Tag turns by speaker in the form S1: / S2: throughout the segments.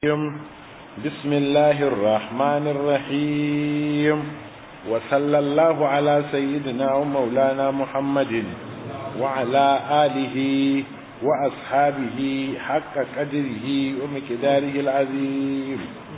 S1: بسم الله الرحمن الرحيم وصلى الله على سيدنا ومولانا محمد وعلى آله وأصحابه حق قدره ومقداره العظيم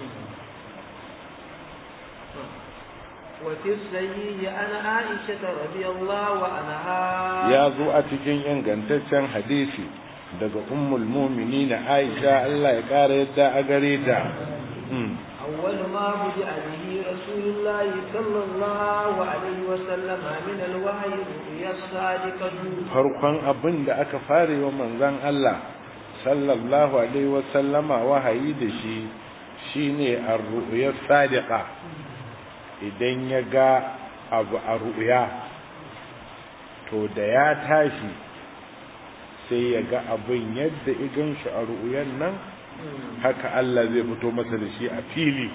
S2: وفي الصحيح عن عائشة رضي الله عنها
S1: يا ذو أتكين ينغنتشن حديثي daga ummul mu'minin Aisha Allah ya kare yadda a gare ta
S2: أول ما بدأ به رسول الله صلى الله عليه وسلم من الوحي رؤيا الصادقة
S1: farkon abin da aka fare wa manzon Allah sallallahu alaihi wa sallama wahayi da shi shine ar-ru'ya sadiqa idan ya ga abu a ru'ya to da ya tashi sai ya ga abin yadda igan shi a ru'uyan nan haka Allah zai fito masa da shi a fili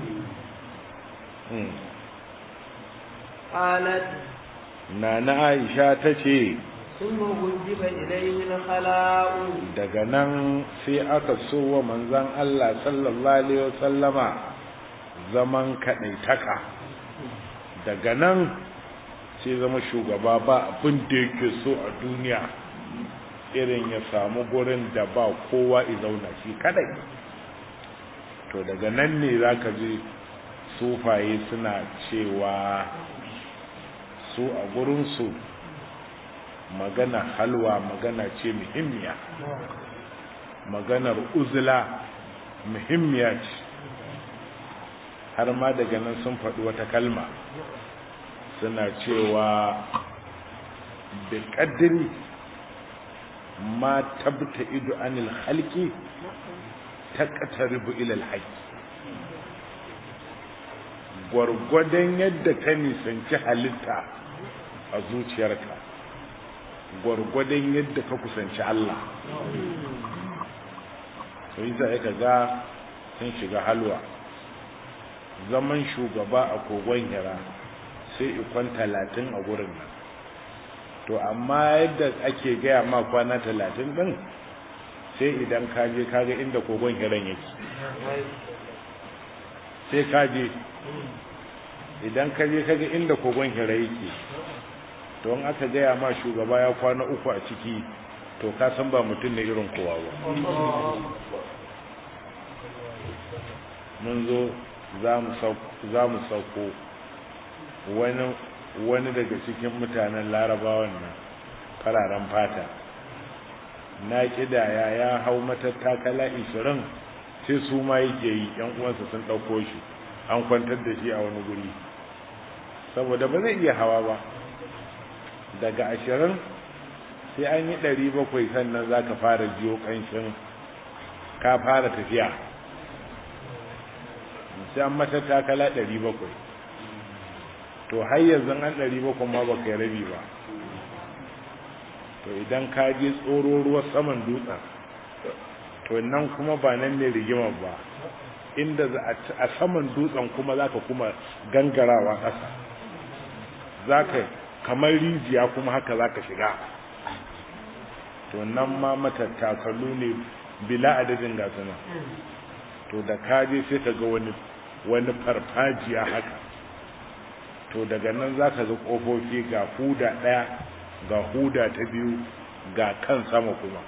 S2: قالت
S1: na na Aisha ta ce
S2: ثم وجب إليه الخلاء
S1: daga nan sai aka so wa manzan Allah sallallahu alaihi wasallama zaman kaɗaitaka daga nan sai zama shugaba ba abin da yake so a duniya irin ya samu gurin da ba kowa zauna shi kadai to daga nan ne za ka ji sufaye suna cewa su a gurinsu magana halwa magana ce muhimmiya maganar uzula muhimmiya ce har ma daga nan sun faɗi wata kalma suna cewa da ƙaddiri ma tabta ido anil halki ta ƙataribu ilal haƙi gwargwadon yadda ka nisanci halitta a zuciyarka gwargwadon yadda ka kusanci Allah sai za ka ga sun shiga halwa zaman shugaba a kogon hira sai ikon talatin a gurin nan to amma yadda ake gaya ma kwana talatin din sai idan kaje kaga inda kogon hiran yake sai kaje idan kaje kaga inda kogon hira yake to in aka gaya ma shugaba ya kwana uku a ciki to ka san ba mutum ne irin kowa ba mun zo za mu sauko wani wani daga cikin mutanen larabawan nan fararen fata na kidaya ya hau matattakala 20 sai su ma yake yi yan uwansa sun ɗauko shi an kwantar da shi a wani guri saboda ba zai iya hawa ba daga ashirin sai an yi ɗari bakwai sannan za ka fara jiyo ƙanshin ka fara tafiya sai an matattakala ɗari bakwai to har yanzu an ɗari bakwai ma ba kai rabi ba to idan ka je tsoro ruwa saman dutsen to nan kuma ba nan ne rigimar ba inda a saman dutsen kuma za ka kuma gangarawa ƙasa za ka kamar rijiya kuma haka za ka shiga to nan ma matattakalu ne bila adadin gasana to da ka je sai ka ga wani wani farfajiya haka to daga nan za ka ga ƙofofi ga huda ɗaya ga huda ta biyu ga kan sama kuma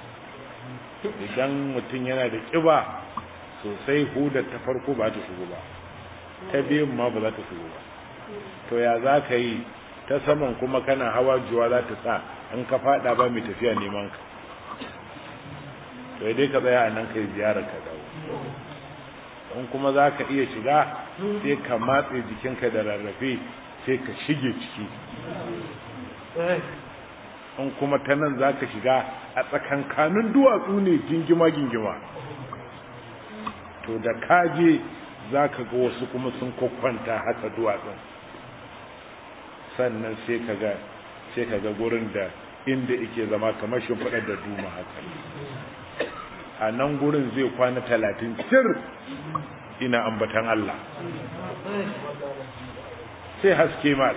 S1: idan mutum yana da ƙiba sosai hudar ta farko ba ta shigo ba ta biyun ma ba za ta shigo ba to ya za ka yi ta saman kuma kana hawa juwa za ta sa in ka fada ba mai tafiya neman ka to dai ka tsaya a nan kai ziyarar ka dawo in kuma za ka iya shiga sai ka matse jikinka da rarrafe sai ka shige ciki in kuma ta nan za ka shiga a tsakankanin duwatsu ne gingima-gingima to da kaje za ka ga wasu kuma sun kwakwanta haka duwatsun sannan sai ka ga sai ka ga gurin da inda ike zama kamar shimfiɗar da duma haka a nan gurin zai kwana talatin cir ina ambatan Allah sai haske mal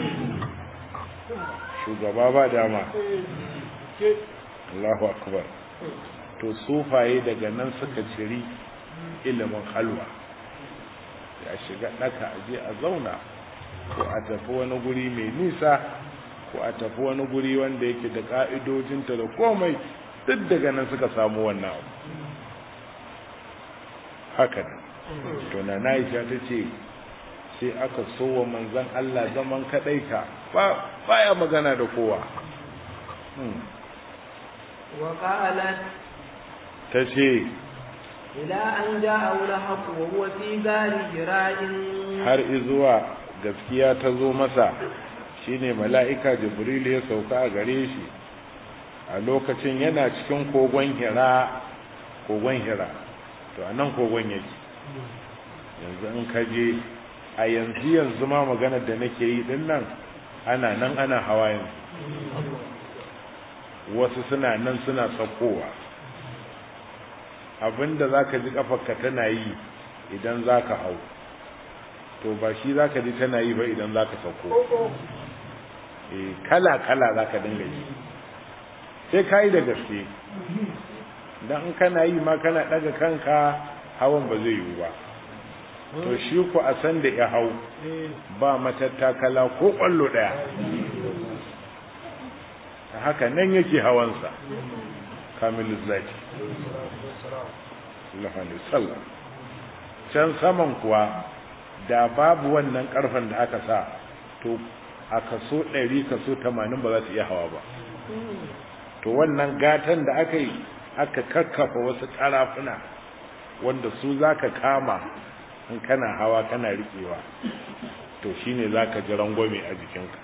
S1: shugaba ba dama Allahu akbar to sufaye daga nan suka ciri ilimin halwa ya shiga ɗaka a je a zauna ko a tafi wani guri mai nisa ko a tafi wani guri wanda yake da ƙa'idojinta da komai duk daga nan suka samu wannan abu haka ne to na Aisha ta ce sai aka so wa manzon Allah zaman kadai ka ba baya magana da kowa
S2: wa qalat
S1: ta ce
S2: ila an ja'a al-haqq wa huwa fi gari hira'in
S1: har izuwa gaskiya ta zo masa shine mala'ika jibril ya sauka a gare shi a lokacin yana cikin kogon hira kogon hira to anan kogon yake yanzu in ka je a yanzu yanzu ma maganar da nake yi din nan ana nan ana hawa yanzu wasu suna nan suna saukowa abinda zaka ji kafarka tana yi idan zaka hau to ba shi zaka ji tana yi ba idan zaka sauko eh kala kala zaka dinga yi sai kai da gaske dan in kana yi ma kana daga kanka hawan ba zai yiwu ba to shi ku a san da ya hau ba matattakala ko kwallo daya haka nan yake hawansa kamilu zaki sallallahu can saman kuwa da babu wannan karfan da aka sa to a kaso 100 kaso 80 ba za su iya hawa ba to wannan gatan da aka yi aka kakkafa wasu karafuna wanda su zaka kama in kana hawa kana riƙewa to shine zaka ji rangwame a jikinka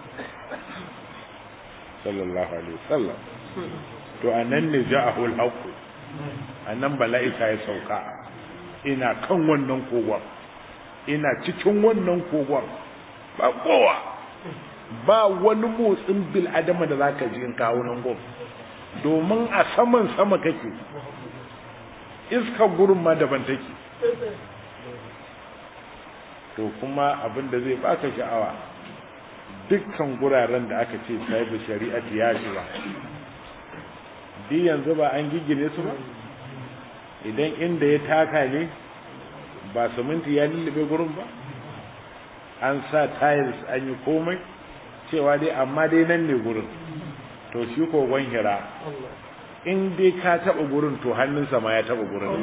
S1: sallallahu alaihi wasallam to anan ne ja'ahu al-haqq anan bala'ika ya sauka ina kan wannan kogon ina cikin wannan kogon ba kowa ba wani motsin bil adama da zaka ji in kawo nan gon domin a saman sama kake iska gurin ma daban take to kuma abin da zai baka sha'awa dukkan guraren da aka ce sahibu shari'ati ya shiga di yanzu ba an gigine su ba idan inda ya taka ne ba siminti ya lullube gurin ba an sa tiles an yi komai cewa dai amma dai nan ne gurin to shi kogon hira in dai ka taba gurin to hannunsa ma ya taba gurin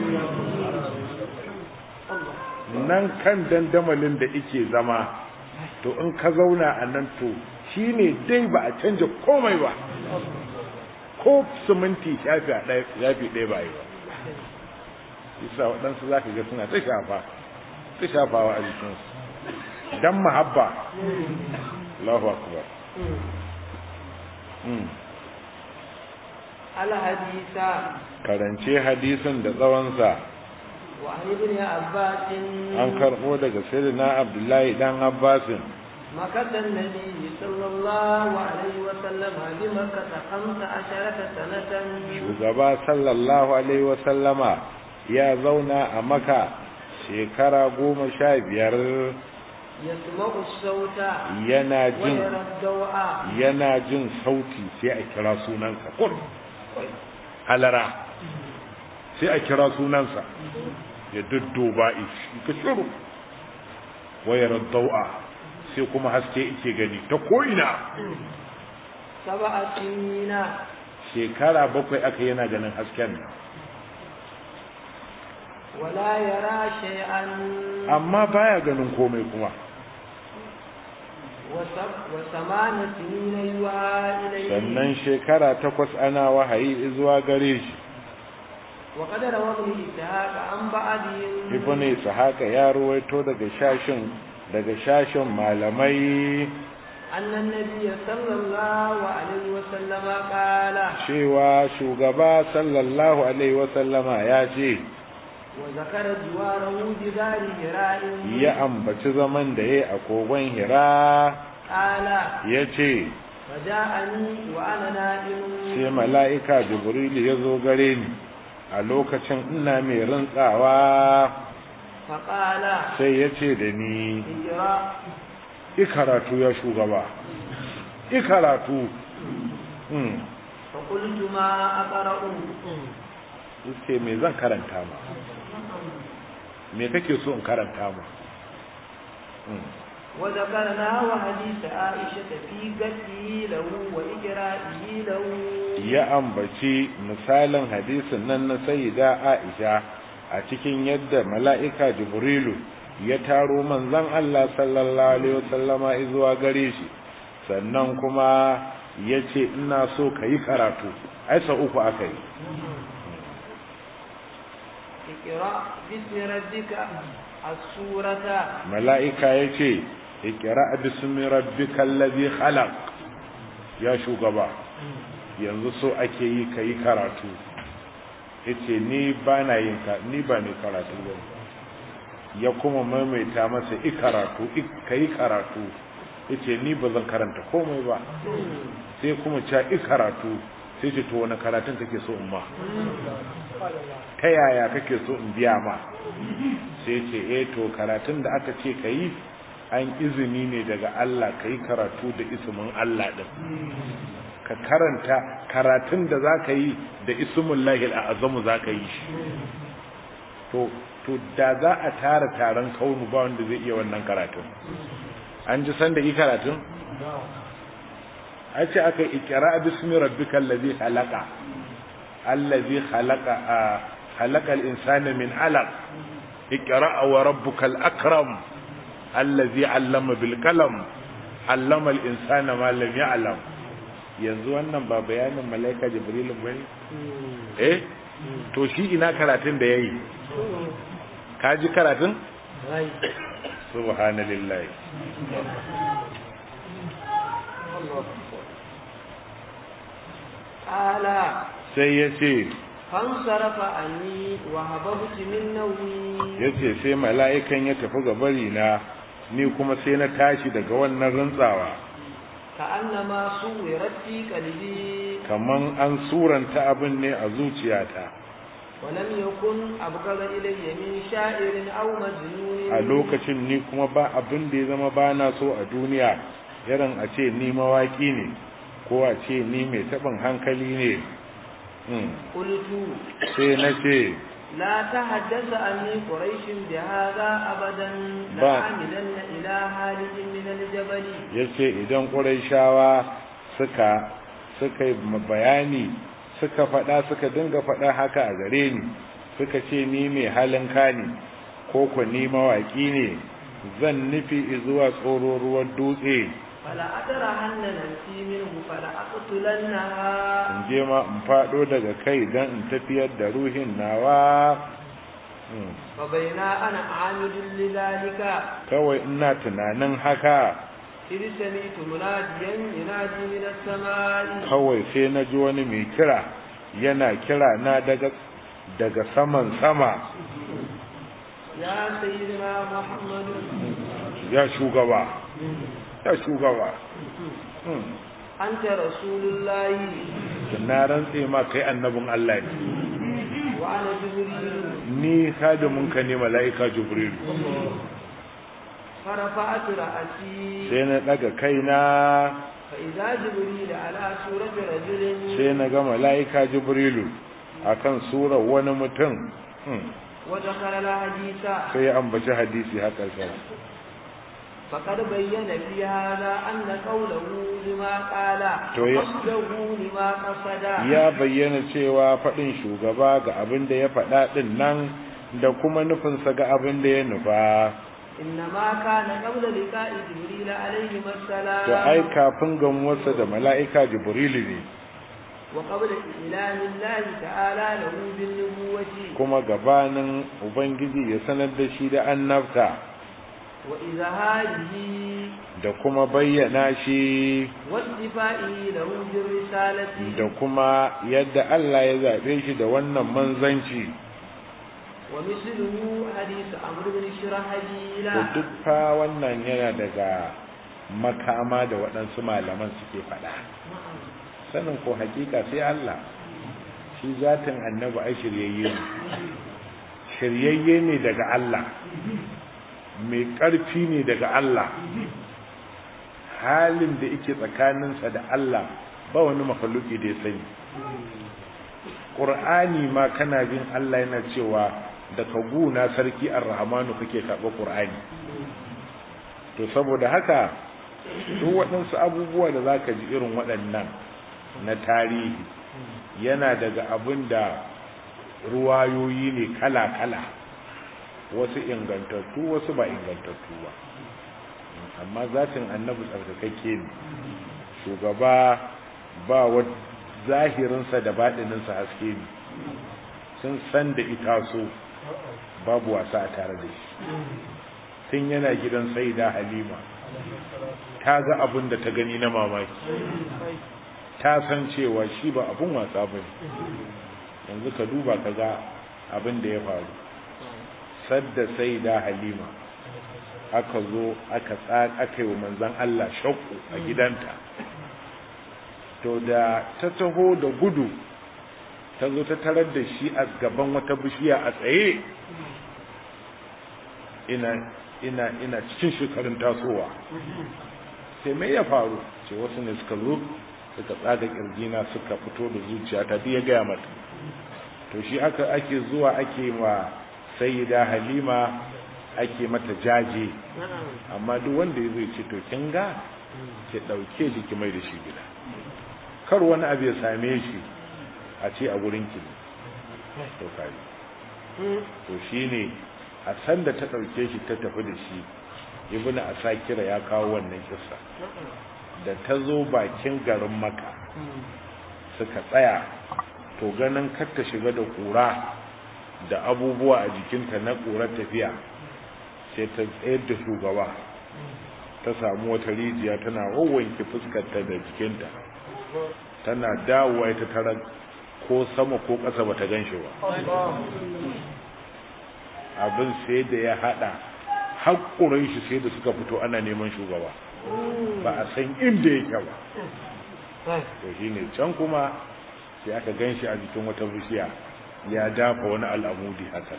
S1: nan kan dandamalin da ike zama to in ka zauna a nan to shi ne dai ba a canja komai ba ko siminti shafi ɗaya ba yi ba isa waɗansu za ka ga suna ta shafa ta shafawa a jikinsu don mahabba Allahu akbar
S2: alhadisa
S1: karance hadisin da tsawonsa
S2: wa ibn abbas
S1: an karɓo daga sayyidina abdullahi dan abbasin
S2: مكث النبي صلى الله عليه وسلم بمكة خمس عشرة سنة
S1: shugaba sallallahu alaihi wasallama ya zauna a maka shekara goma sha biyar
S2: يسمع الصوت
S1: yana jin
S2: ويرى الضوء
S1: yana jin sauti sai a kira sunansa kur halara sai a kira sunansa ya dudduba ishi ka shiru wayar dau'a sai kuma haske ike gani ta ko'ina
S2: سبع سنين
S1: shekara bakwai aka yana ganin hasken nan
S2: ولا يرى شيئا
S1: amma baya ganin komai kuma
S2: وسب وثمان سنين يوحى إليه
S1: sannan shekara takwas ana wahayi zuwa gare shi
S2: وقد روى ابن إسحاق عن بعضهم
S1: ibn ishaqa ya ruwaito daga shashin daga shashin malamai
S2: أن النبي صلى الله عليه وسلم قال
S1: cewa shugaba sallallahu alaihi wasallama ya ce
S2: وذكر جواره بغار هراء
S1: ya ambaci zaman da ya a kogon hira
S2: قال
S1: ya ce
S2: فجاءني وأنا نائم
S1: sai mala'ika jibril ya zo gare ni a lokacin ina mai rantsawa
S2: فقال
S1: sai ya ce da ni
S2: اقرأ
S1: ikaratu ya shugaba ikaratu hmm.
S2: فقلت ما أقرأ
S1: ce me zan karanta ma me kake so in karanta mu
S2: وذكرنا وحديث عائشة في قتله له وإجرائه له
S1: ya ambaci misalin hadisin nan na sayyida Aisha a cikin yadda mala'ika Jibrilu ya taro manzon Allah sallallahu alaihi wasallama zuwa gare shi sannan kuma yace ina so kai karatu ai sa uku akai
S2: اقرأ باسم ربك السورة
S1: mala'ika yace ikra bismi rabbikal ladhi khalaq ya shugaba yanzu so ake yi kai karatu yace ni ba na yin ka ni ba ne karatu ba ya kuma maimaita masa i karatu kai karatu yace ni ba zan karanta komai ba sai kuma ca i karatu sai ce to wani karatun kake so in ma ta yaya kake so in biya ma sai ce eh to karatun da aka ce kai an izini ne daga Allah kai karatu da ismin Allah din ka karanta karatun da za ka yi da ismin lahil a azamu za ka yi shi to to da za a tara taron kaunu ba wanda zai iya wannan karatun an ji san da yi karatun a ce aka ikira bismi rabbikal ladhi khalaqa allazi khalaqa khalaqa al-insana min alaq ikra wa rabbukal akram allazi allama bil qalam allama al-insana ma lam ya'lam yanzu wannan ba bayanin malaika jibrilun bane eh to shi ina karatun da yayi ka ji karatun subhanallahi
S2: ala
S1: sai ya ce
S2: fansarafa anni wa hababtu min nawmi
S1: ya ce sai mala'ikan ya tafi ga bari na ni kuma sai na tashi daga wannan rantsawa
S2: ka annama suwirat fi qalbi
S1: kaman an suranta abin ne a zuciyata
S2: ولم يكن أبغض إلي من شاعر أو مجنون
S1: a lokacin ni kuma ba abin da ya zama ba na so a duniya irin a ce ni mawaki ne ko a ce ni mai taɓin hankali ne
S2: قلت
S1: sai na ce
S2: لا تحدث عني قريش بهذا أبدا
S1: با.
S2: لعاملن إلى خالد من الجبل
S1: ya ce idan ƙuraishawa suka suka yi bayani suka faɗa suka dinga faɗa haka a gare ni suka ce ni mai halin kani ko ku ni mawaƙi ne zan nufi zuwa tsoro ruwan dutse
S2: فلا أترهن نفسي منه فلا أقتلنها
S1: in je ma in faɗo daga kai don in tafiyar da ruhin nawa Hmm.
S2: فبينا أنا عامد لذلك
S1: kawai ina tunanin haka
S2: إذ سمعت مناديا ينادي من السماء
S1: kawai sai na ji wani mai kira yana kira na daga daga saman sama
S2: يا سيدنا محمد
S1: ya shugaba ya shugaba Hmm.
S2: أنت رسول الله
S1: na rantse ma kai annabin Allah ne
S2: وأنا جبريل
S1: ni hadimin ka ne mala'ika jibril
S2: فرفعت رأسي
S1: sai na daga kaina
S2: فإذا جبريل على سورة رجل
S1: sai na ga mala'ika jibrilu akan surar wani mutum Hmm.
S2: وذكر الحديث
S1: sai ya ambaci hadisi haka sai
S2: فقد بين في هذا أن قوله لما قال
S1: To ya-
S2: وقصده لما قصد
S1: ya bayyana cewa faɗin shugaba ga abin da ya faɗa ɗin nan da kuma nufinsa ga abin da ya nufa
S2: إنما كان قبل لقاء جبريل عليه السلام
S1: to ai kafin gamuwarsa da mala'ika jibrilu ne
S2: وقبل إعلان الله تعالى له بالنبوة
S1: kuma gabanin ubangiji ya sanar da shi da annabta
S2: وإظهاره
S1: da kuma bayyana shi
S2: واصطفائه له بالرسالة
S1: da kuma yadda Allah ya zaɓe shi da wannan manzanci
S2: ومثله حديث عمرو بن شرحبيل
S1: da duk fa wannan yana daga makama da waɗansu malaman suke faɗa sanin ko hakika sai Allah shi zatin annabi ai shiryayye ne shiryayye ne daga Allah mai ƙarfi ne daga Allah halin da yake tsakaninsa da Allah ba wani makhluki da ya sani ƙur'ani ma kana jin Allah yana cewa daga guna sarki ar-rahmanu kake karɓa qur'ani to saboda haka duk waɗansu abubuwa da zaka ji irin waɗannan na tarihi yana daga abin da ruwayoyi ne kala-kala wasu ingantattu wasu ba ingantattu ba amma zatin annabi tsarkakakke ne shugaba ba wa zahirinsa da baɗininsa haske ne sun san da ita so babu wasa a tare da shi tun yana gidan sai da halima ta ga abin da ta gani na mamaki ta san cewa shi ba abin wasa ba yanzu ka duba ka ga abin da ya faru sadda sai da halima aka zo aka aka yi wa manzan Allah shakku a gidanta to da ta taho da gudu ta zo ta tarar da shi a gaban wata bishiya a tsaye ina ina ina cikin shekarun tasowa sai mai ya faru ce wasu ne suka zo suka tsaga kirjina suka fito da zuciya ta ya gaya mata to shi aka ake zuwa ake wa sayyida halima ake mata jaje amma duk wanda ya zai ce to kin ga ki dauke shi ki mai da shi gida kar wani abu ya same shi a ce a gurin ki to kai to shine a san da ta dauke shi ta tafi da shi ibnu asakira ya kawo wannan kissa da ta zo bakin garin maka suka tsaya to ganin kar ta shiga da kura da abubuwa a jikinta na ƙurar tafiya sai ta tsayar da shugaba ta samu wata rijiya tana wawanke fuskarta da jikinta tana dawowa ita tara ko sama ko ƙasa bata gan shi ba abin sai da ya haɗa haƙurin shi sai da suka fito ana neman shugaba ba a san inda yake ba to shine can kuma sai aka gan shi a jikin wata bishiya ya dafa wani al'amudi haka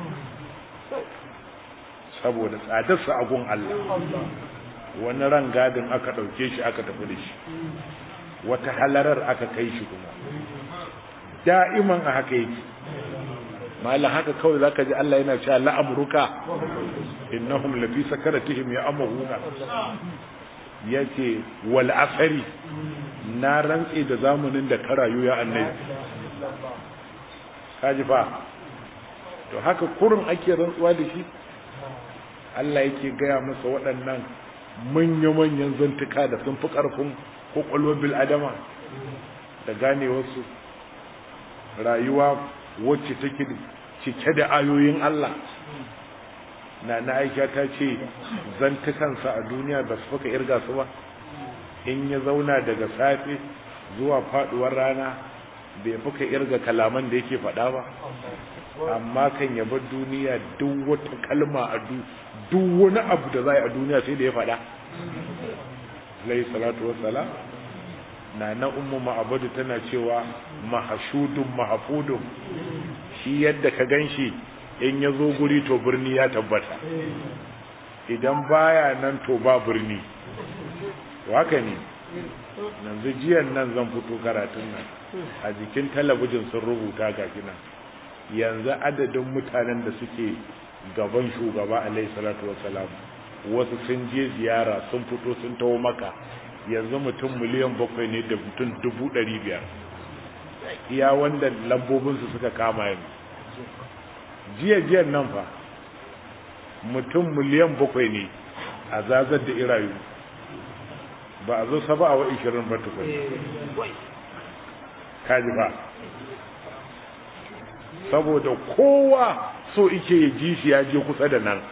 S1: saboda tsadarsa a gun Allah wani ran gadin aka ɗauke shi aka tafi da shi wata halarar aka kai shi kuma da'iman a haka yake malam haka kawai zaka ji Allah yana cewa la'amruka innahum lafi sakaratihim ya'mahuna yace wal asari na rantse da zamanin da ka rayu ya annabi kaji fa to haka kurin ake rantsuwa da shi Allah yake gaya masa waɗannan manya-manyan zantuka da sun fi ƙarfin ƙwaƙwalwar bil'adama da gane wasu rayuwa wacce take cike da ayoyin Allah na na aisha ta ce zantukansa a duniya ba su fuka irga su ba in ya zauna daga safe zuwa faduwar rana bai fuka irga kalaman da yake faɗa ba amma kan yaba duniya duk wata kalma a duk wani abu da za a duniya sai da ya faɗa alayhi salatu wassalam na na ummu ma'abadu tana cewa mahashudun mahafudun shi yadda ka ganshi in ya zo guri to birni ya tabbata idan baya nan to ba birni waka ne yanzu jiyan nan zan fito karatun nan a jikin talabijin sun rubuta ga nan yanzu adadin mutanen da suke gaban shugaba alaihi salatu wassalam wasu sun je ziyara sun fito sun taho maka yanzu mutum miliyan bakwai ne da mutum dubu ɗari biyar iya wanda lambobinsu suka kama yanzu jiya jiyan nan fa mutum miliyan bakwai ne a zazar da irayu ba a zo saba a wa ishirin ba tukun kaji ba saboda kowa so ike ya ji shi ya je kusa da nan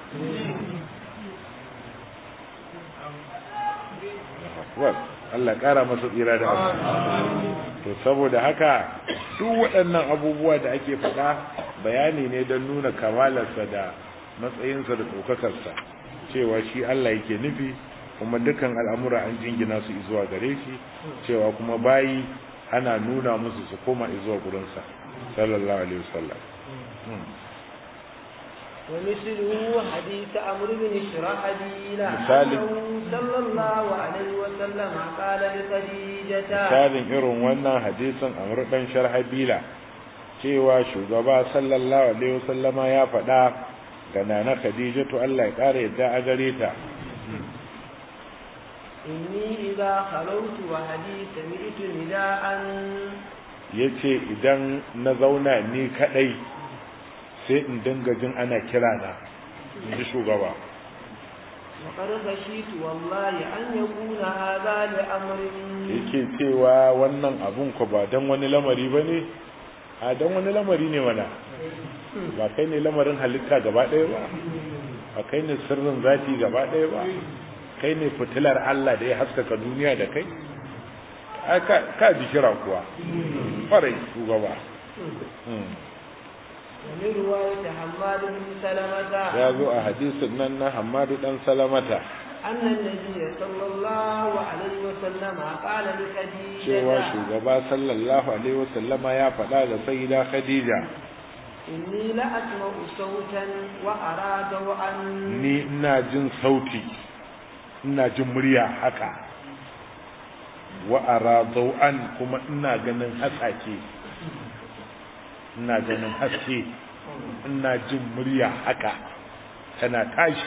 S1: Allah ƙara masa tsira da abu to saboda haka duk waɗannan abubuwa da ake faɗa bayani ne don nuna kamalarsa da matsayinsa da ɗaukakarsa cewa shi Allah yake nufi kuma dukkan al'amura an jingina su zuwa gare shi cewa kuma bayi ana nuna musu su koma zuwa gurinsa sallallahu alaihi wasallam
S2: ومثله حديث عمرو بن شرحبيل
S1: مثال
S2: صلى الله عليه وسلم قال لخديجة
S1: misalin irin wannan hadisin amr dan sharhabila cewa shugaba sallallahu alaihi wasallama ya faɗa ga nana khadijatu Allah ya ƙara yadda a gare ta
S2: inni idza khalawtu wa hadi sami'tu nida'an
S1: yace idan na zauna ni kadai sai in dinga jin ana kira na inji shugaba
S2: wa qad khashitu wallahi an yakuna hadha li amrin
S1: yake cewa wannan abun ko ba dan wani lamari bane a dan wani lamari ne mana ba kai ne lamarin halitta gaba ɗaya ba ba kai ne sirrin zati gaba ɗaya ba kai ne fitilar Allah da ya haskaka duniya da kai ka ji kira kuwa farai shugaba
S2: wani ruwaya da hamadu bin salamata
S1: ya zo a hadisin nan na hamadu dan salamata
S2: annan nabiyya sallallahu alaihi wa sallama qala li khadija
S1: cewa shugaba sallallahu alaihi wa sallama ya faɗa ga sayyida khadija
S2: inni la asma'u sautan wa ara daw'an
S1: ni ina jin sauti ina jin murya haka wa ara daw'an kuma ina ganin hasake ina ganin haske ina jin murya haka tana tashi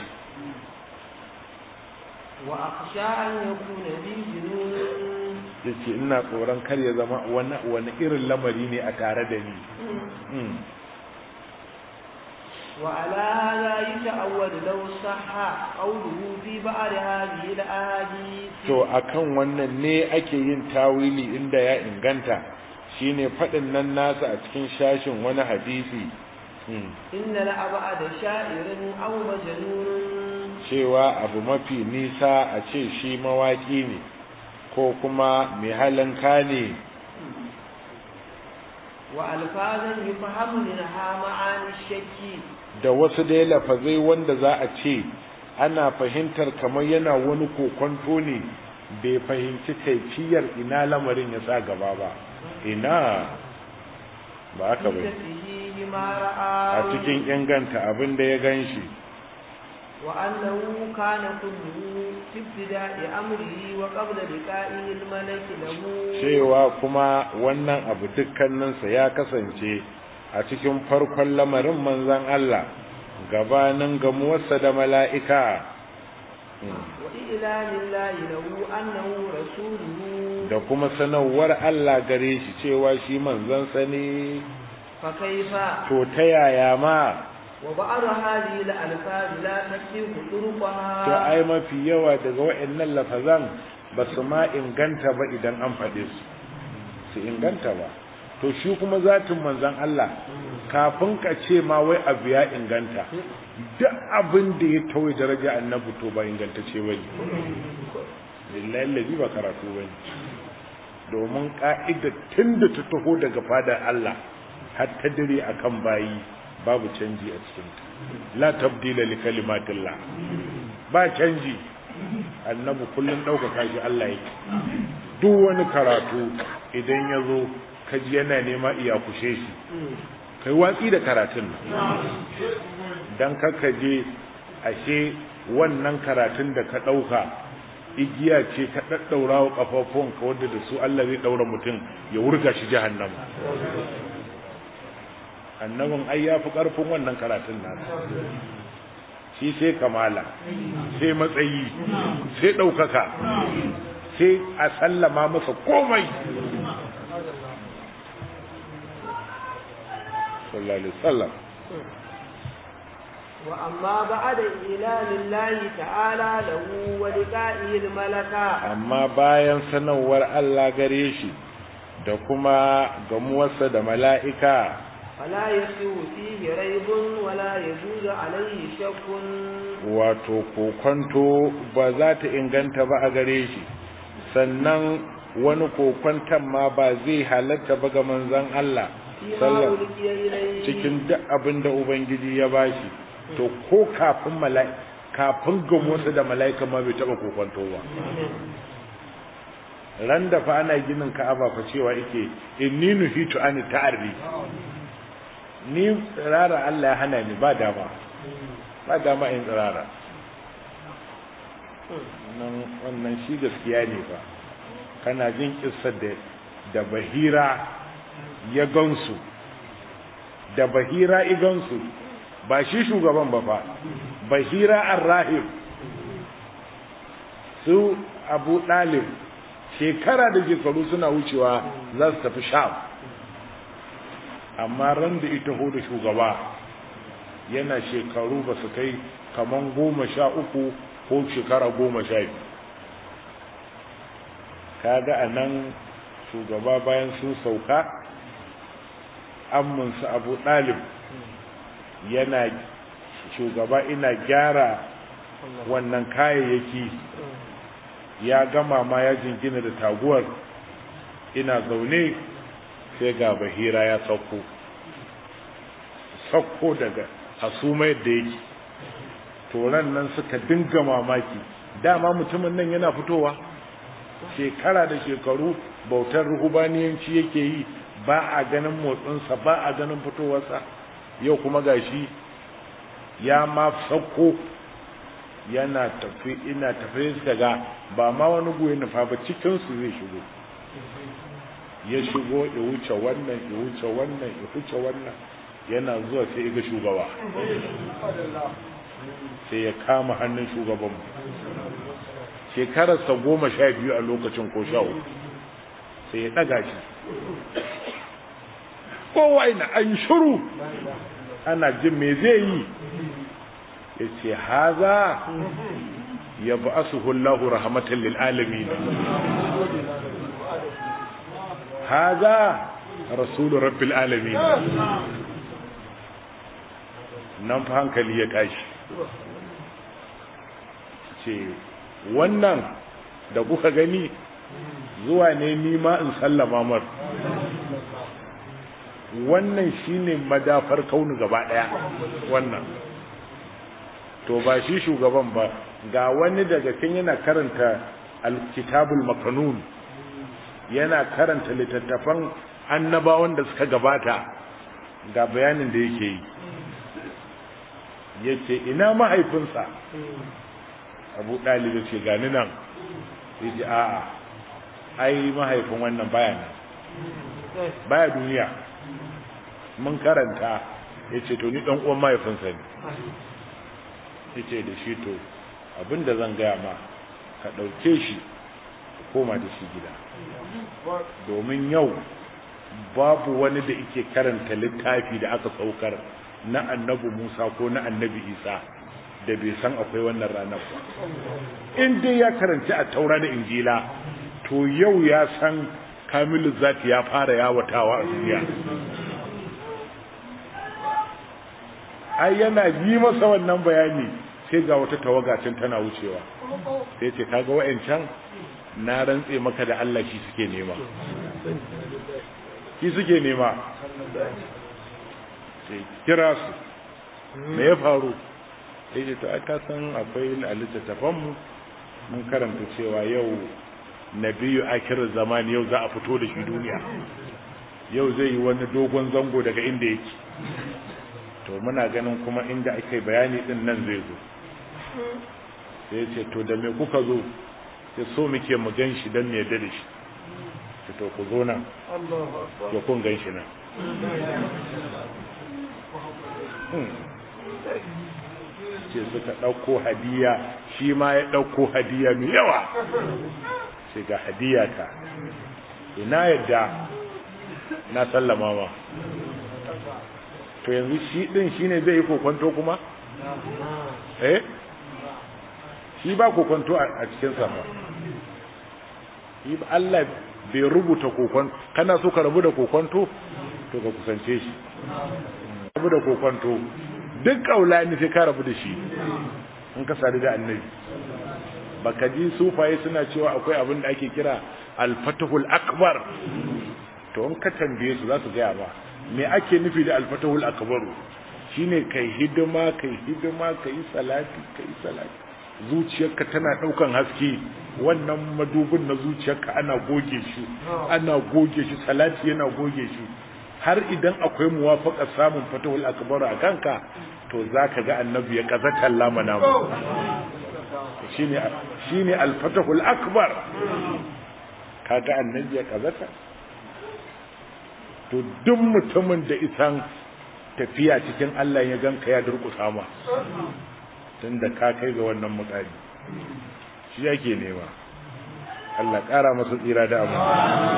S2: wa akhsha an yakuna bi junun
S1: yace ina tsoron kar ya zama wani wani irin lamari ne a tare da ni
S2: وعلى هذا يتأول لو صح قوله في بعض هذه الأحاديث
S1: to akan wannan ne ake yin tawili inda ya inganta shine fadin nan nasa a cikin shashin wani hadisi
S2: إن لأبعد شاعر أو مجنون
S1: cewa abu mafi nisa a ce shi mawaki ne ko kuma mai halanka ne
S2: وألفاظا يفهم منها معاني الشك
S1: da wasu dai lafazai wanda za a ce ana fahimtar kamar yana wani kokonto ne bai fahimci kaifiyar ina lamarin ya sa gaba ba ina ba haka bai
S2: فيه ما
S1: a
S2: رأى
S1: cikin inganta abin da ya gan shi
S2: وأنه كان كله في ابتداء أمره وقبل لقائه الملك له
S1: cewa kuma wannan abu dukkaninsa ya kasance a cikin farkon lamarin manzan Allah gabanin gamuwarsa da mala'ika
S2: وإعلان الله له أنه رسوله
S1: da kuma sanarwar Allah gare shi cewa shi manzansa ne
S2: فكيف
S1: to ta yaya ma
S2: وبعض هذه الألفاظ لا تكفيه
S1: to
S2: طرقها
S1: ai mafi yawa daga waɗannan lafazan ba su ma inganta ba idan an faɗe su su inganta ba to shi kuma zatin manzan Allah kafin ka ce ma wai abu ya inganta duk abin da ya tauye daraja annabi to ba ingantacce ba ne lillahi lazi ba karatu ba ne domin ka'ida tun da ta taho daga fadar Allah har ta dire akan bayi babu canji a cikin la tabdila li kalimatillah ba canji annabi kullun ɗaukaka shi Allah yake duk wani karatu idan ya zo kaji yana nema iya kushe shi kai watsi da karatun nan dan kaka je ashe wannan karatun da ka ɗauka igiya ce ka ɗaɗɗaura wa ƙafafuwanka wadda da su Allah zai ɗaura mutum ya wurga shi jahannama annabin ai ya fi ƙarfin wannan karatun nasa shi sai kamala sai matsayi sai ɗaukaka sai a sallama masa komai sallallahu alaihi wasallam
S2: وأما بعد إعلان الله تعالى له ولقائه الملكة
S1: amma bayan sanarwar Allah gare shi da kuma gamuwarsa da mala'ika
S2: فلا يسوء فيه ريب ولا يجوز عليه شك
S1: wato kokonto ba za ta inganta ba a gare shi sannan wani kokonton ma ba zai halatta ba ga manzon Allah
S2: فيما
S1: sallallahu
S2: ألقي إليه
S1: cikin duk abin da ubangiji ya bashi to ko kafin mala'ika kafin gamuwarsa da mala'ika ma bai taba kokonto ba ran da fa ana ginin ka'aba fa cewa yake inni nuhitu an ta'arri ni tsirara Allah ya hana ni ba dama ba dama in tsirara nan wannan shi gaskiya ne ba kana jin kissar da da bahira ya gansu da bahira igansu ba shi shugaban ba fa bahira ar-rahib su abu dalib shekara da shekaru suna wucewa za su tafi sham amma ran da ita da shugaba yana shekaru ba su kai kaman goma sha uku ko shekara goma sha biyu kaga a nan shugaba bayan sun sauka amminsu abu ɗalib yana shugaba ina gyara wannan kayayyaki ya gama ma ya jingina da taguwar ina zaune sai ga bahira ya sauko sauko daga hasumai da yake toron nan suka dinga mamaki dama mutumin nan yana fitowa shekara da shekaru bautar ruhubaniyanci yake yi ba a ganin motsinsa ba a ganin fitowarsa yau kuma gashi ya ma sauko yana tafi ina tafi daga ba ma wani goyi nufa ba cikinsu zai shigo ya shigo ya wuce wannan ya wuce wannan ya wuce wannan yana zuwa sai ga shugaba sai ya kama hannun shugabanmu shekararsa goma sha biyu a lokacin ko sha uku sai ya ɗaga shi kowa ina an shiru ana jin me zai yi ya ce haza ya ba su hullahu rahmatan lil'alamin haza rasulun rabbil alamin nan fa hankali ya tashi ce wannan da kuka gani zuwa ne nima in sallama mar wannan shine madafar kaunu gaba daya wannan to ba shi shugaban ba ga wani daga cikin yana karanta alkitabul makanun yana karanta littattafan annabawan da suka gabata ga bayanin da yake yi yace ina mahaifinsa abu ɗalibu ce gani nan ya ji a'a ai mahaifin wannan baya nan baya duniya mun karanta ya ce to ni ɗan uwan mahaifinsa ne ya ce da shi to abinda zan gaya ma ka ɗauke shi ka koma da shi gida domin yau babu wani da ike karanta littafi da aka saukar na annabi musa ko na annabi isa da bai san akwai wannan ranar ba in dai ya karanci a taura da injila to yau ya san kamilu zati ya fara yawatawa a duniya ai yana yi masa wannan bayani sai ga wata tawagacin tana wucewa sai ce kaga wa'ancan na rantse maka da Allah shi suke nema shi suke nema sai kira su me ya faru sai ce to aka san akwai a littattafanmu mun karanta cewa yau nabiyu akir zamani yau za a fito da shi duniya yau zai yi wani dogon zango daga inda yake to muna ganin kuma inda ake bayani din nan zai zo sai ce to da me kuka zo sai so muke mu gan shi don me yadda da shi to ku zo nan ya kun gan shi nan ce suka ɗauko hadiya shi ma ya ɗauko hadiya mai yawa sai ga hadiya ta ina yadda na sallama ma to yanzu shi ɗin shi ne zai yi kokonto kuma? eh shi ba kokonto a cikin sama Allah bai rubuta kokonto kana so ka rabu da kokonto to ka kusance shi rabu da kokonto duk kaulani sai ka rabu da shi in ka sadu da annabi baka ji sufaye suna cewa akwai abin da ake kira al-fatahul akbar to in ka tambaye su za su gaya ba me ake nufi da al-fatahul akbar shine kai hidima kai hidima kai salati kai salati zuciyarka tana daukan haske wannan madubin na zuciyarka ana goge shi ana goge shi salati yana goge shi har idan akwai muwafaka samun fatahul akbar a kanka to zaka ga annabi ya kazata lamana mu shine shine al-fatahul akbar kaga annabi ya kazata to duk mutumin da isan tafiya cikin Allah ya ganka ya durƙusa ma tunda ka kai ga wannan mutane shi yake nema Allah ƙara masa tsira da abu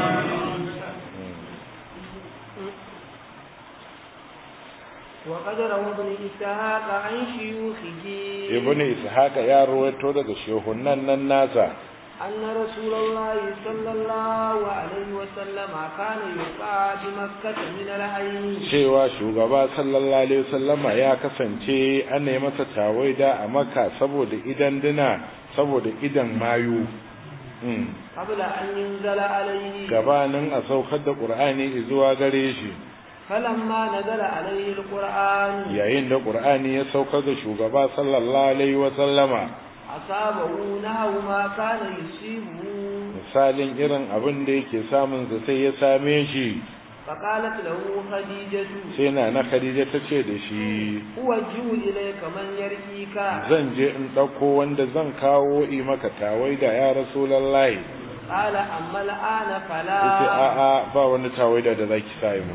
S2: وقد روى ابن إسحاق عن شيوخه
S1: ibn ishaq ya rawaito daga shehunan nan nasa
S2: أن رسول الله صلى الله عليه وسلم كان يقع بمكة من العين
S1: cewa shugaba sallallahu alaihi wasallama ya kasance an yi masa tawaida a maka saboda idan dina saboda idan mayu Mm.
S2: قبل أن ينزل عليه
S1: gabanin a saukar da qur'ani zuwa gare shi
S2: فلما نزل عليه القرآن
S1: yayin da qur'ani ya saukar da shugaba sallallahu alaihi wasallama
S2: أصابه نحو ما كان يصيبه
S1: misalin irin abin da yake samun sa sai ya same shi
S2: فقالت له خديجة
S1: sai na na khadija ta ce da shi
S2: أوجه إليك من يرقيك
S1: zan je in ɗauko wanda zan kawo i maka tawaida ya rasulallahi
S2: قال أما الآن
S1: yace
S2: فلا
S1: a'a ba wani tawaida da zaki sa mu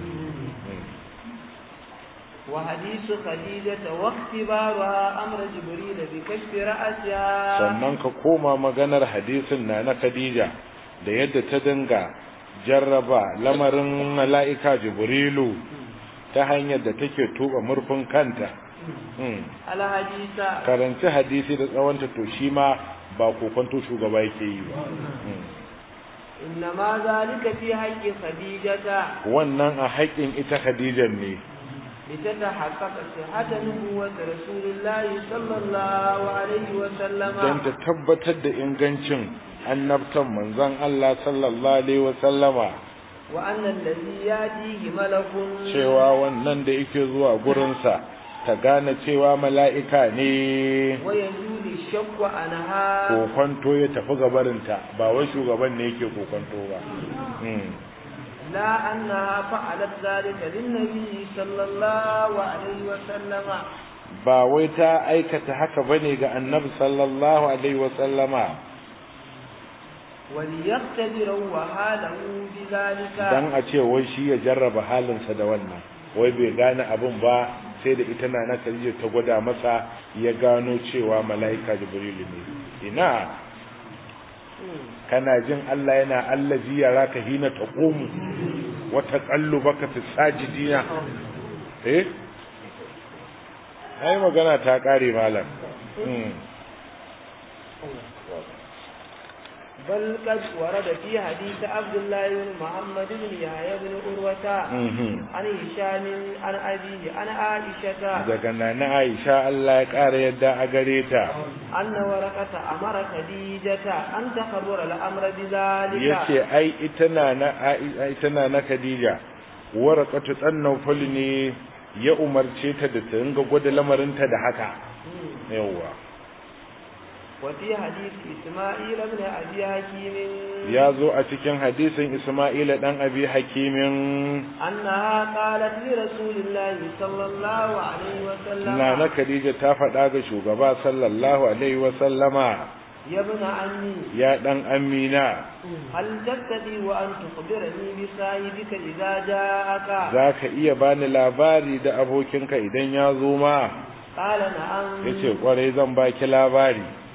S2: وحديث خديجة واختبارها أمر جبريل بكشف رأسها
S1: sannan ka koma maganar hadisin na na khadija da yadda ta dinga jarraba lamarin mala'ika jibrilu ta hanyar da take tuba murfin kanta Mm.
S2: الحديث
S1: karanci hadisi da tsawonta to shi ma ba kokonto shugaba yake yi ba Mm.
S2: إنما ذلك في حق خديجة
S1: wannan a haƙƙin ita khadijan ne
S2: لتتحقق صحة نبوة رسول الله صلى الله عليه وسلم
S1: don ta tabbatar da ingancin annabtan manzon Allah sallallahu alaihi wasallama
S2: وأن الذي يأتيه ملك
S1: cewa wannan da yake zuwa gurinsa ta gane cewa mala'ika ne
S2: ويزول الشك عنها
S1: kokonto ya tafi gabarinta ba wai shugaban ne yake kokonto ba Mm.
S2: لا أنها فعلت ذلك للنبي صلى الله عليه وسلم
S1: ba wai ta aikata haka bane ga annabi sallallahu alaihi wasallama
S2: وليختبروا وحاله بذلك
S1: dan a ce wai shi ya jarraba halinsa da wannan wai bai gane abin ba sai da ita na na Khadija ta gwada masa ya gano cewa mala'ika Jibrilu ne ina kana jin Allah yana allazi yaraka hina taqumu wa taqallubaka fi sajidina eh ai magana ta kare malam mm.
S2: بل قد ورد في حديث عبد الله بن محمد بن يحيى بن عروة
S1: mhm
S2: عن هشام عن أبيه عن عائشة
S1: daga nana Aisha Allah ya kara yadda a gare ta
S2: أن ورقة أمر خديجة أن تخبر الأمر بذلك
S1: yace ai ita na na ai ita na na Khadija waraqatu tsannafal ne ya umarce ta da ta ringa gwada lamarinta da haka yawa
S2: وفي حديث إسماعيل بن أبي حكيم
S1: ya zo a cikin hadisin Isma'ila dan Abi Hakimin
S2: أنها قالت لرسول الله صلى الله عليه وسلم
S1: na na Khadija ta faɗa ga shugaba sallallahu alaihi wa sallama
S2: يا ابن عمي
S1: ya dan Amina
S2: هل تستطيع أن تخبرني بصاحبك إذا جاءك
S1: zaka iya bani labari da abokinka idan ya zo ma
S2: قال نعم
S1: yace kwarai zan baki labari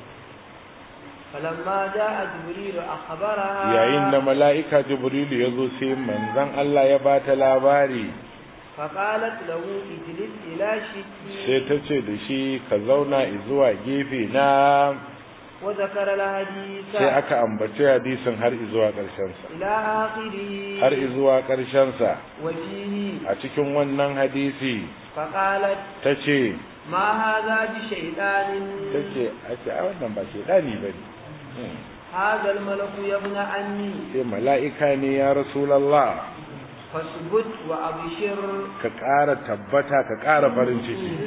S2: فلما جاء جبريل أخبرها
S1: yayin da mala'ika jibrilu ya zo sai manzon Allah ya bata labari
S2: فقالت له اجلس إلى شكي
S1: sai ta ce da shi ka zauna zuwa gefe na
S2: وذكر الحديث
S1: sai aka ambaci hadisin har zuwa ƙarshensa
S2: إلى آخره
S1: har zuwa ƙarshensa
S2: وفيه
S1: a cikin wannan hadisi
S2: فقالت
S1: ta ce
S2: ما هذا بشيطان
S1: ta ce a ce a wannan ba shaidani ba ne
S2: هذا الملك يا ابن عمي
S1: sai mala'ika ne ya rasulallah
S2: فاثبت وأبشر
S1: ka ƙara tabbata ka ƙara farin ciki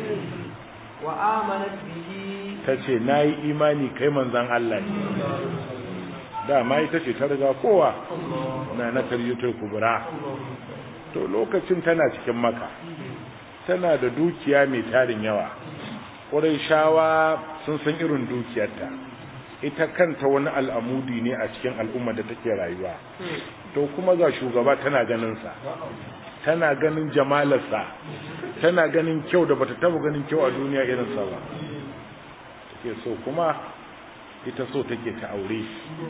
S2: وآمنت به
S1: ta ce na yi imani kai manzan Allah ne dama ita ce ta riga kowa na na karyatar kubura to lokacin tana cikin maka tana da dukiya mai tarin yawa ƙwarai shawa sun san irin dukiyarta ita kanta wani al'amudi ne a cikin al'umma da take rayuwa to kuma ga shugaba tana ganinsa tana ganin jamalarsa tana ganin kyau da bata taba ganin kyau a duniya irin sa ba take so kuma ita so take ta aure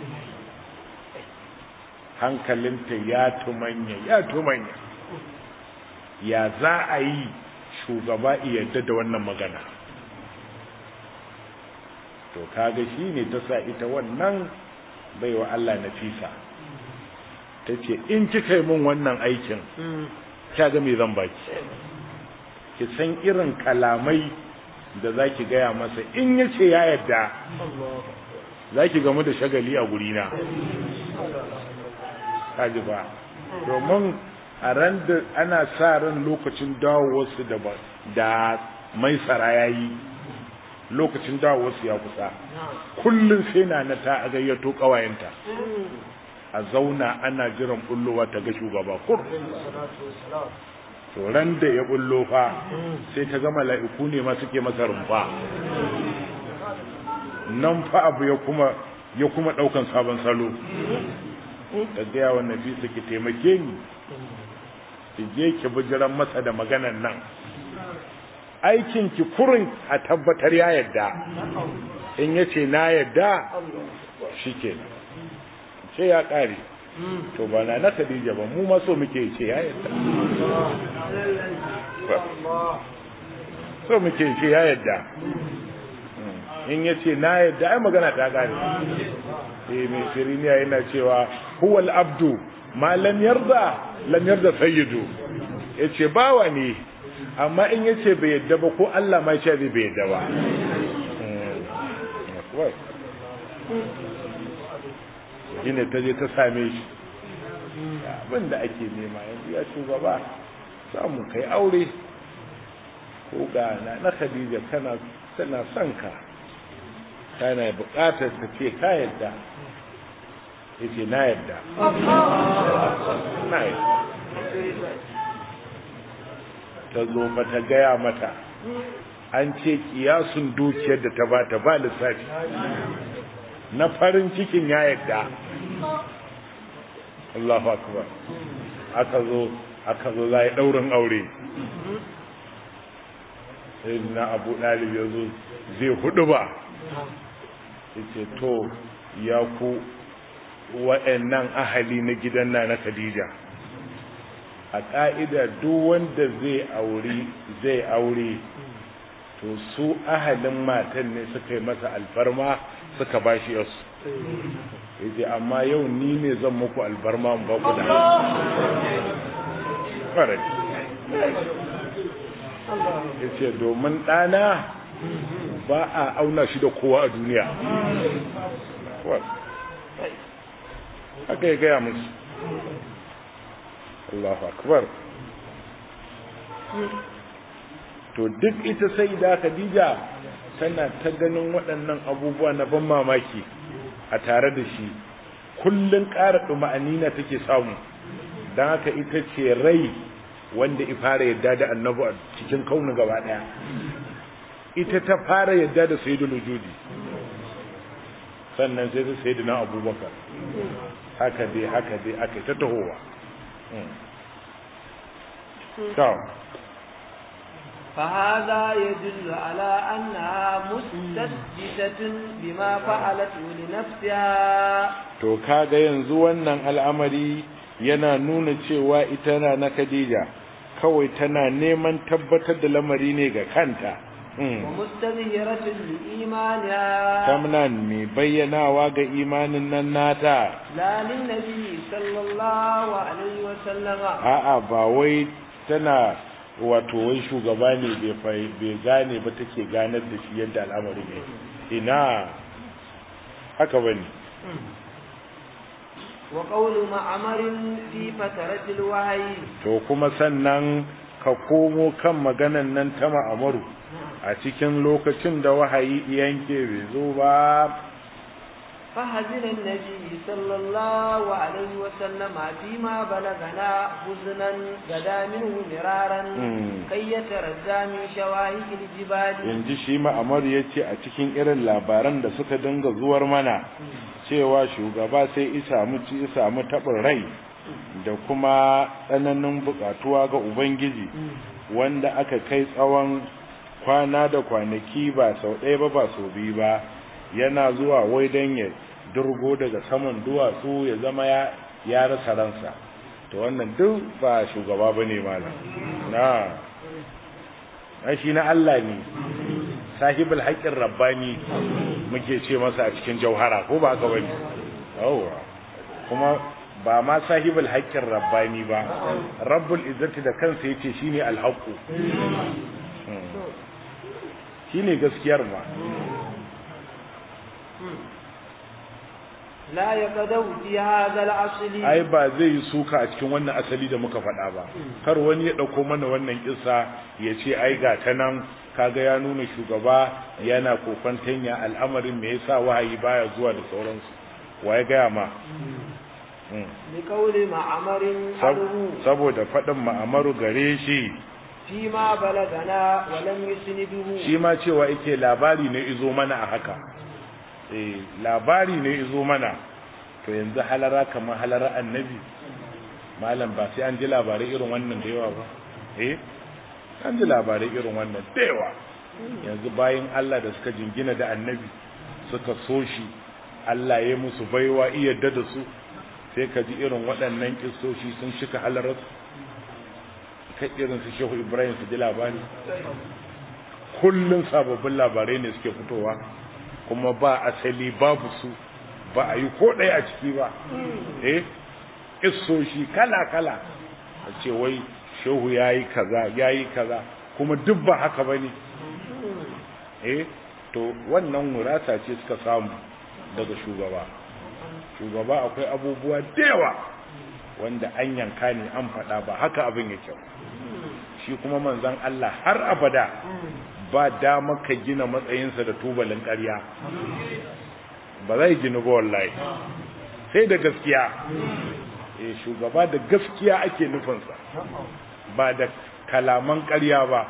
S1: hankalinta ya tumanya ya tumanya ya za a yi shugaba yadda da wannan magana to kaga shi ne ta sa ita wannan baiwa Allah nafisa ta ce in kika yi min wannan aikin kaga me zan baki ki san irin kalamai da za ki gaya masa in ya ce ya yadda za ki gamu da shagali a gurina kaji ba domin a ran da ana sa ran lokacin dawowarsu da da mai tsara ya yi lokacin dawowarsu ya kusa kullum sai na na ta gayyato kawayenta a zauna ana jiran bullowa ta ga shugaba kur to ran da ya bullo fa sai ta ga mala'iku ne ma suke masa rumfa nan fa abu ya kuma ya kuma daukan sabon salo ta gaya wa nafisa ki taimake ni ki je ki bijiran masa da maganan nan aikin ki kurin a tabbatar ya yadda in yace na yadda shikenan ce ya kare to ba na na Khadija ba mu ma so muke ce ya yadda so muke ce ya yadda in yace na yadda ai magana ta kare eh mai siriniya yana cewa huwal abdu ma lam yarda lam yarda sayyidu yace bawa ne amma in yace bai yadda ba ko Allah ma yace bai yadda ba shine ta je ta same shi abin da ake nema yanzu ya shugaba samu kai aure ko ga na na Khadija kana tana son ka kana buƙatar ta ce ka yadda yace na yadda na yadda ta zo ba ta gaya mata an ce kiyasun dukiyar da ta bata ba lissafi na farin cikin ya yadda Allahu akbar aka zo aka zo za yi ɗaurin aure sai na abu ɗalib ya zo zai hudu ba yace to ya ku wa'annan ahali na gidan na na Khadija a ƙa'ida duk wanda zai aure zai aure to su ahalin matan ne suka yi masa alfarma suka ba shi yasu yace amma yau ni ne zan muku alfarma ba ku da farai yace domin ɗana ba a auna shi da kowa a duniya haka ya gaya musu Allahu akbar to duk ita sai da Khadija tana ta ganin waɗannan abubuwa na ban mamaki a tare da shi kullun ƙara duma'anina take samu dan haka ita ce rai wanda i fara yadda da annabi a cikin kaunu gaba daya ita ta fara yadda da sayyidul wujudi sannan sai ta sayyidina abubakar haka dai haka dai aka ta tahowa
S2: فهذا يدل على أنها مستسجدة بما فعلت لنفسها
S1: to kaga yanzu wannan al'amari yana nuna cewa ita na na Khadija kawai tana neman tabbatar da lamari ne ga kanta
S2: ومستظهرة لإيمانها
S1: tamnan mai bayyanawa ga imanin nan nata
S2: لا للنبي صلى الله عليه وسلم
S1: a'a ba wai tana wato wai shugaba ne bai gane ba take ganar da shi yadda al'amari ne ina haka bane
S2: وقول معمر في فترة الوحي
S1: to kuma sannan ka komo kan maganan nan ta ma'amaru a cikin lokacin da wahayi yanke bai zo ba
S2: فحزن النبي صلى الله عليه وسلم فيما بلغنا حزنا غدا منه مرارا كي يتردى من شواهق الجبال
S1: yanzu shi ma'amaru ya ce a cikin irin labaran da suka dinga zuwar mana cewa shugaba sai isa ci isa mu taɓin rai da kuma tsananin buƙatuwa ga ubangiji wanda aka kai tsawon kwana da kwanaki ba sau ɗaya ba ba sau biyu ba yana zuwa wai don ya durgo daga saman duwatsu ya zama ya ya rasa ransa to wannan duk ba shugaba ba ne malam na na shi na Allah ne sahibul haƙƙin rabbani muke ce masa a cikin jauhara ko ba ka bane yawa kuma ba ma sahibul haƙƙin rabbani ba rabbul izzati da kansa yace shine alhaqu shine gaskiyar ma
S2: la yaqadu fi hadha al-asli
S1: ai ba zai yi suka a cikin wannan asali da muka faɗa ba kar wani ya ɗauko mana wannan kissa ya ce ai ga ta nan kaga ya nuna shugaba yana kokantanya al'amarin me yasa wahayi baya zuwa da sauransu wa ya gaya ma
S2: li qawli ma'amarin aduhu
S1: saboda faɗin ma'amaru gare shi
S2: fi ma balagana wa lam yusniduhu
S1: shi ma cewa yake labari ne izo mana a haka eh labari ne izo mana to yanzu halara kamar halara annabi malam ba sai an ji labarai irin wannan da yawa ba eh an ji labarai irin wannan da yawa yanzu bayan Allah da suka jingina da annabi suka so shi Allah ya musu baiwa iya da su sai ka ji irin waɗannan kistoshi sun shika halarar ka irin su shehu ibrahim su ji labari kullum sababbin labarai ne suke fitowa kuma ba asali babu su ba a yi ko ɗaya a ciki ba eh kistoshi kala-kala a ce wai shehu ya yi kaza ya yi kaza kuma duk ba haka ba ne eh to wannan wurasa ce suka samu daga shugaba shugaba akwai abubuwa da yawa wanda an yanka ne an faɗa ba haka abin yake shi kuma manzon Allah har abada ba dama ka gina matsayinsa da tubalin ƙarya ba zai gina ba wallahi sai da gaskiya eh shugaba da gaskiya ake nufinsa ba da kalaman ƙarya ba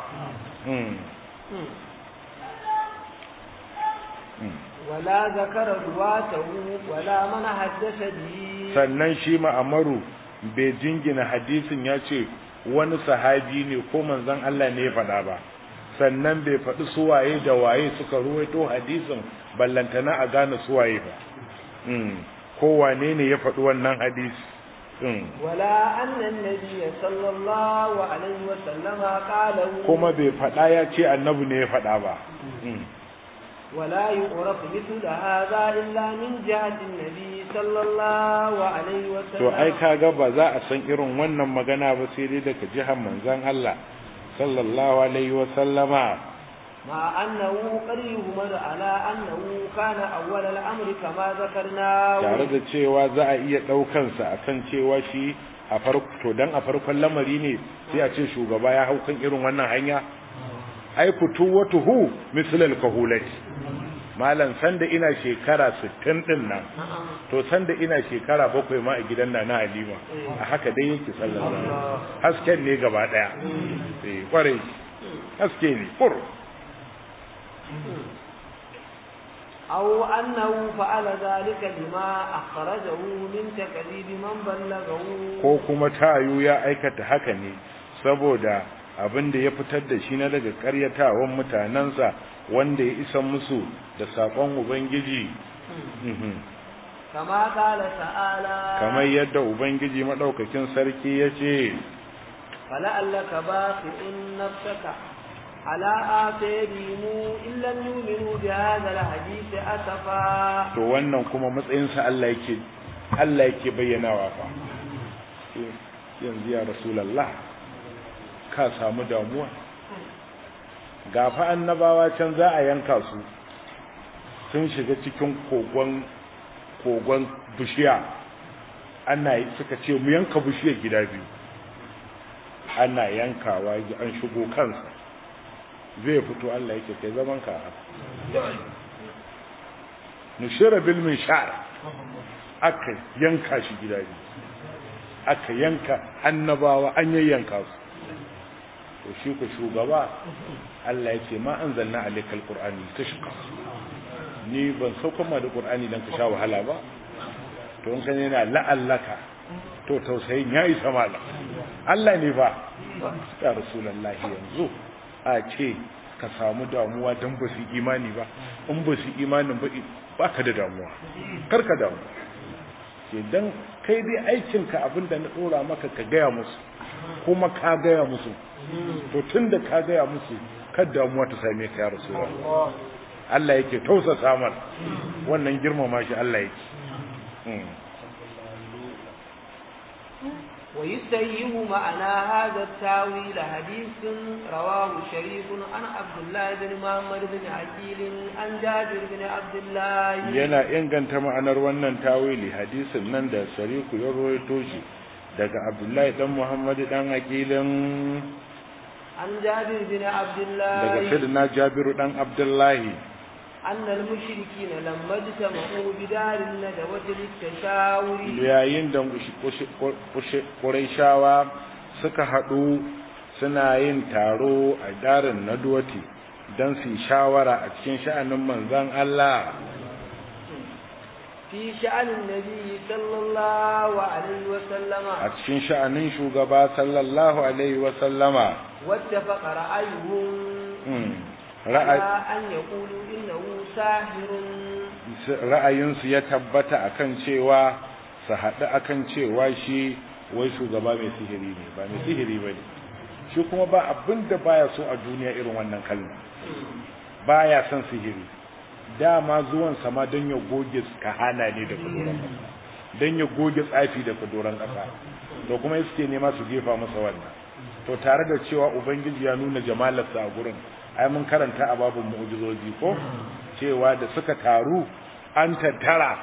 S2: wala zakara ruwatahu wala man haddasa bi
S1: sannan shi ma'amaru bai jingina hadisin ya ce wani sahabi ne ko manzon Allah ne ya faɗa ba sannan bai faɗi suwaye da waye suka ruwaito hadisin ballantana a gane suwaye ba ko wane ne ya faɗi wannan hadisi
S2: wala annan nabiyya sallallahu alaihi wa sallama qala
S1: kuma bai faɗa ya ce annabi ne ya faɗa ba
S2: ولا يعرف مثل هذا إلا من جهة النبي صلى الله عليه وسلم
S1: to ai kaga ba za a san irin wannan magana ba sai dai daga jihar manzon Allah sallallahu alaihi wa sallama
S2: مع أنه قد يهمل على أنه كان أول الأمر كما ذكرنا
S1: tare da cewa za a iya ɗaukan sa akan cewa shi a farko to dan a farkon lamari ne sai a ce shugaba ya hau kan irin wannan hanya ai fitu watuhu mislal kahulati malam sanda ina shekara 60 din nan to sanda ina shekara bakwai ma a gidan na Halima a haka dai yake sallallahu hasken ne gaba daya eh kware haske ne fur
S2: أو أنه فعل ذلك لما أخرجه من تكذيب من بلغه
S1: ko kuma tayu ya aikata haka ne saboda abin da ya fitar da shi na daga karyatawan mutanensa wanda ya isa musu da saƙon ubangiji
S2: kama kala ta'ala
S1: kamar yadda ubangiji maɗaukakin sarki ya ce
S2: fala'allaka baqi'un nafsaka ala atayhim in lam yu'minu bi hadha al-hadith asafa
S1: to wannan kuma matsayinsa Allah yake Allah yake bayyanawa fa yanzu ya rasulullah ka samu damuwa gafa annabawa can za a yanka su sun shiga cikin kogon kogon bishiya ana suka ce mu yanka bishiyar gida biyu ana yankawa an shigo kansa zai fito Allah yake kai zaman ka nushira bil minshar aka yanka shi gida biyu aka yanka annabawa an yayyanka su to shi ku shugaba Allah yake ma anzalna alaykal qur'ani tashqa ni ban sauka ma da qur'ani dan ka sha wahala ba to in kan yana la'allaka to tausayin yayi samala Allah ne fa ya rasulullahi yanzu a ce ka samu damuwa don ba su imani ba in ba su imanin ba ba ka da damuwa kar ka damu ke don kai dai aikinka abinda na ɗora maka ka gaya musu kuma ka gaya musu to tun da ka gaya musu kar damuwa ta same ka ya rasulullahi Allah yake tausa samar wannan girmama shi Allah yake
S2: ويسيه معنى هذا التاويل حديث رواه شريف عن عبد الله بن محمد بن عقيل عن جابر بن عبد الله
S1: yana inganta ma'anar wannan tawili hadisin nan da shariku ya rawaito shi daga Abdullahi dan Muhammad dan Aqilin
S2: عن جابر بن عبد الله
S1: daga Sayyidina Jabiru dan Abdullahi
S2: أن المشركين لما اجتمعوا بدار الندوة للتشاور
S1: yayin da Qurayshawa suka haɗu suna yin taro a darin Nadwati don su yi shawara a cikin sha'anin manzon Allah
S2: في شأن النبي صلى الله عليه وسلم
S1: a cikin sha'anin shugaba sallallahu alaihi wa sallama
S2: واتفق رأيهم
S1: Mm.
S2: على
S1: Ra'ay-
S2: أن يقولوا إنه ساحر
S1: ra'ayinsu ya tabbata akan cewa su haɗu akan cewa shi wai shugaba mai sihiri ne ba mai sihiri ba ne shi kuma ba abin da baya so a duniya irin wannan kalma baya son sihiri dama zuwan sama don ya goge kahana ne da kadoran ƙasa don ya goge tsafi da kadoran ƙasa to kuma suke nema su jefa masa wannan to tare da cewa ubangiji ya nuna jamalarsa a gurin ai mun karanta a babin mu'jizoji ko cewa da suka taru an tattara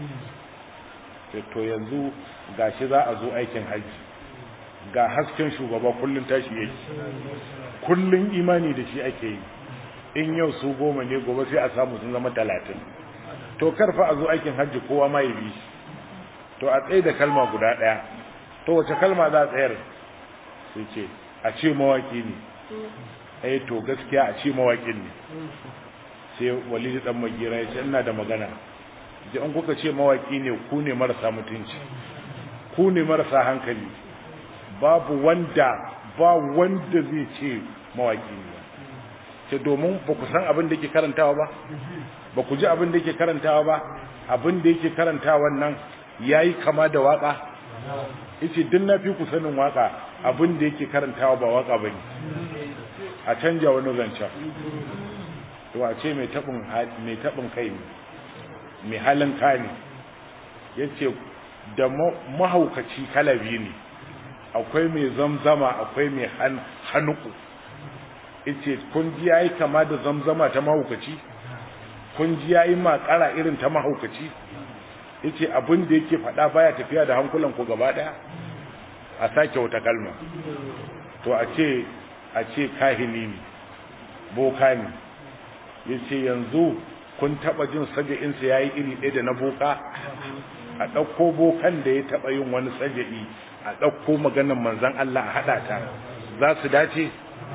S1: to yanzu gashi za a zo aikin haji ga hasken shugaba kullun tashi yake kullun imani da shi ake yi in yau su goma ne gobe sai a samu sun zama talatin to karfa a zo aikin hajji kowa ma ya bi shi to a tsaye da kalma guda ɗaya to wace kalma za a tsayar sai ce a ce mawaki ne eh to gaskiya a ce mawakin ne sai walidi dan magira ya ce ina da magana ji an kuka ce mawaki ne ku ne marasa mutunci ku ne marasa hankali babu wanda ba wanda zai ce mawaki ne ce domin ba ku san abin da yake karantawa ba ba ku ji abin da yake karantawa ba abin da yake karantawa nan yayi kama da waka yace din na fi ku sanin waka abin da yake karantawa ba waka bane a canja wani zancen to a ce mai tabin mai tabin kai ne mai halin ka ne yace da mahaukaci kalabi ne akwai mai zamzama akwai mai hanuku yace kun ji yayi kama da zamzama ta mahaukaci kun ji yayi makara irin ta mahaukaci yace abin da yake faɗa baya tafiya da hankulan ku gaba daya a sake wata kalma to a ce a ce kahini ne boka ne yace yanzu kun taba jin saja'insa yayi iri ɗaya da na boka a ɗauko bokan da ya taba yin wani saja'i a ɗauko maganar manzon Allah a haɗa ta za su dace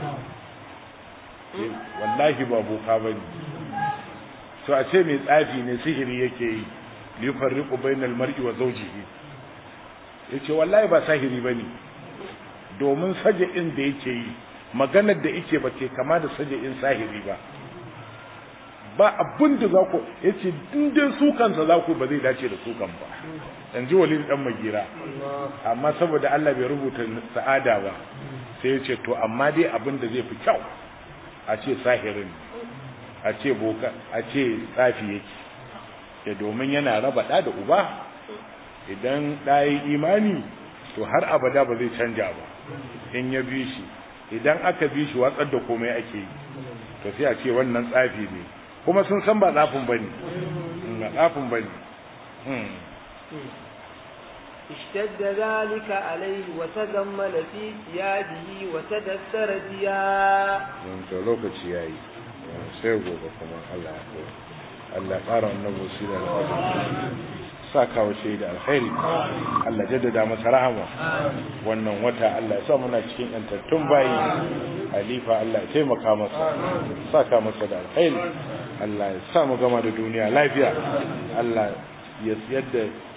S1: wallahi ba boka bane to a ce mai tsafi ne sihiri yake yi li yufarriqu bainal mar'i wa zawjihi yace wallahi ba sihiri bane domin saja'in da yake yi maganar da yake ba ke kama da saja'in sahiri ba ba abin da za ku yace in dai su kansa za ku ba zai dace da su kan ba in ji walid dan magira amma saboda Allah bai rubuta sa'ada ba sai yace to amma dai abin da zai fi kyau a ce sahirin a ce boka a ce tsafi yake da domin yana raba da da uba idan ɗayi imani to har abada ba zai canja ba in ya bi shi idan aka bi shi watsar da komai ake yi to sai a ce wannan tsafi ne kuma sun san ba tsafin bane ba tsafin bane
S2: اشتد ذلك عليه وتجمل في ثيابه وتدثر ثياب
S1: to lokaci yayi sai gobe kuma Allah ya Allah ƙara annabi sirra da saka wa shi da alkhairi Allah jaddada masa rahama wannan wata Allah ya sa muna cikin yantattun bayi halifa Allah ya taimaka masa saka masa da alkhairi Allah ya sa mu gama da duniya lafiya Allah ya yadda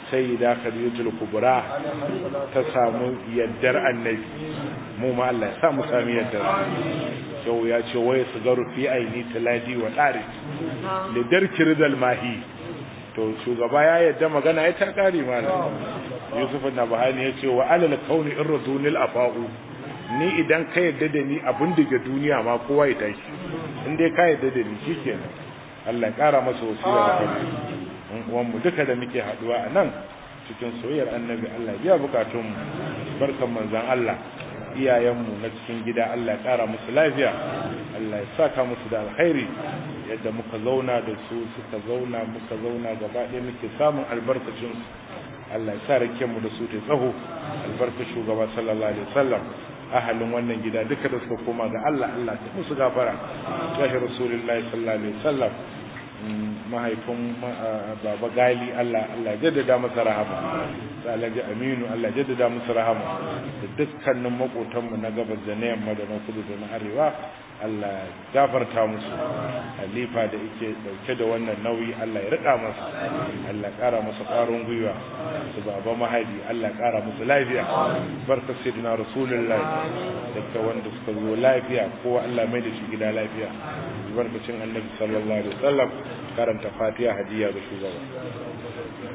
S1: sai da khadijatul kubra ta samu yaddar annabi mu ma Allah ya sa mu sami yaddar yau ya ce waye su garu fi aini taladi wa dari da darki ridal mahi to shugaba ya yadda magana ya ta kare mana yusuf na bahani ya ce wa alal kauni irradunil afa'u ni idan ka yadda da ni abin daga duniya ma kowa ya tashi in dai ka yadda da ni shikenan Allah ya kara masa wasila da kai uwan mu duka da muke haduwa a nan cikin soyayyar annabi Allah ya biya bukatun mu barkan manzon Allah iyayenmu na cikin gida Allah ya kara musu lafiya Allah ya saka musu da alkhairi yadda muka zauna da su suka zauna muka zauna gaba ɗaya muke samun albarkacin su Allah ya sa rake mu da su ta tsaho albarka shugaba sallallahu alaihi wasallam ahalin wannan gida duka da suka koma ga Allah Allah ta musu gafara ya rasulullahi sallallahu alaihi wasallam mahaifin baba gali Allah Allah jaddada masa rahama da alhaji aminu Allah jaddada masa rahama da dukkanin makotanmu na gabas da na yamma da na kudu da na arewa Allah gafarta musu halifa da yake dauke da wannan nauyi Allah ya rika masa Allah kara masa ƙwarin gwiwa su baba mahaifi Allah kara musu lafiya barka sayyidina rasulullah da wanda suka zo lafiya kowa Allah mai da shi gida lafiya barkacin annabi sallallahu alaihi wasallam karanta fatiha hadiya ga shugaba